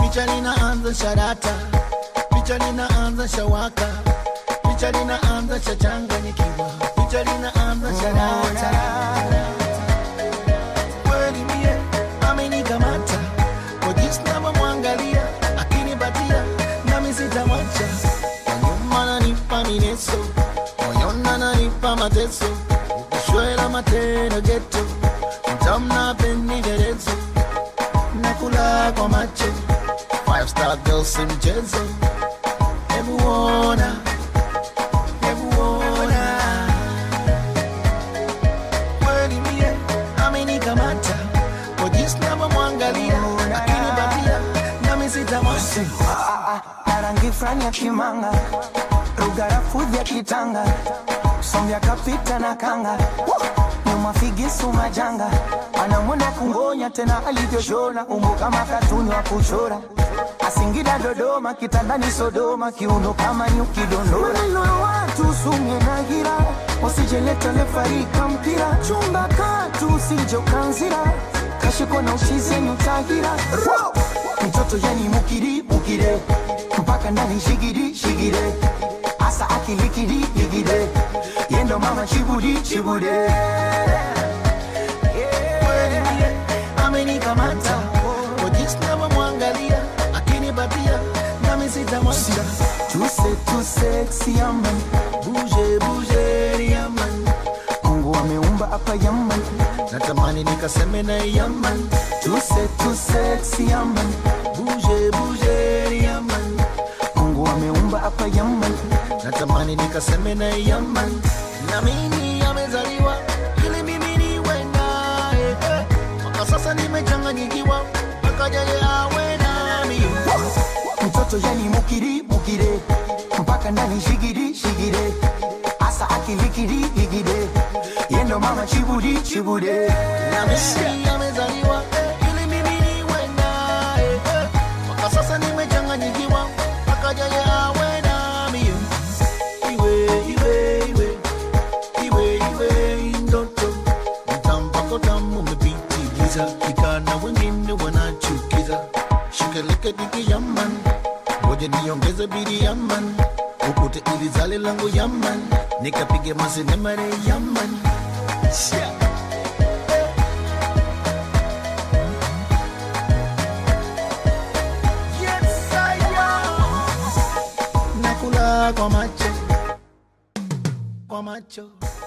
picha linaanza sharata, picha linaanza shawaka, picha linaanza shachanganyikiwa, picha linaanza sharata. Kweli mie amenikamata kwa jinsi navyomwangalia akinipatia, nami sitamwacha. Kwa nyuma nanipa mineso, moyoni ananipa mateso, ukishwela matendo geto, mtamna penderezo nakula kwa macho five star girl si mchezo hebu ona hebu ona kweli mie amenikamata kwa jinsi navyomwangalia akinipatia nami sitamwacha na rangi fulani ya kimanga rugarafu vya kitanga sombya kapita na kanga nyuma figisu majanga anamwona kungonya tena alivyoshona umbo kama katuni wa kuchora asingida dodoma kitandani sodoma kiuno kama nyuki dondora maneno ya watu sumye na gira usijeleta lefarika mpira chumba katu usije ukanzira kashiko na ushizenyu tagira mtoto yani mukiri mukire mpaka ndani shigiri shigire asa akilikiri ligire yendo mama chibudi chibude kweli mie amenikamata kwa jinsi navyomwangalia akinipatia nami sitamwacha tuse tuse siaman buje buje yaman mungu ameumba hapa yaman natamani nikaseme na yaman tuse tuse siaman buje buje yaman mungu ameumba hapa yaman natamani nikaseme na yaman na mimi amezaliwa ili mimi niwe naye eh. mpaka sasa nimechanganyikiwa mpaka yeye awe nami mtoto yani mukiri mukire mpaka ndani shigiri shigire asa akilikiri ligire yendo mama chibudi chibude na mimi amezaliwa eh, ili mimi niwe naye eh. mpaka sasa nimechanganyikiwa mpaka yeye awe nami iwe iwe iwe iwe iwe ndoto mtampako tamu umepitiliza ikana wengine wanachukiza shikeleke diki yaman ngoja niongeze bidi yaman ukute ili zale langu yaman nikapige masinemare yaman yeah. Yes, I am. nakula kwa macho kwa macho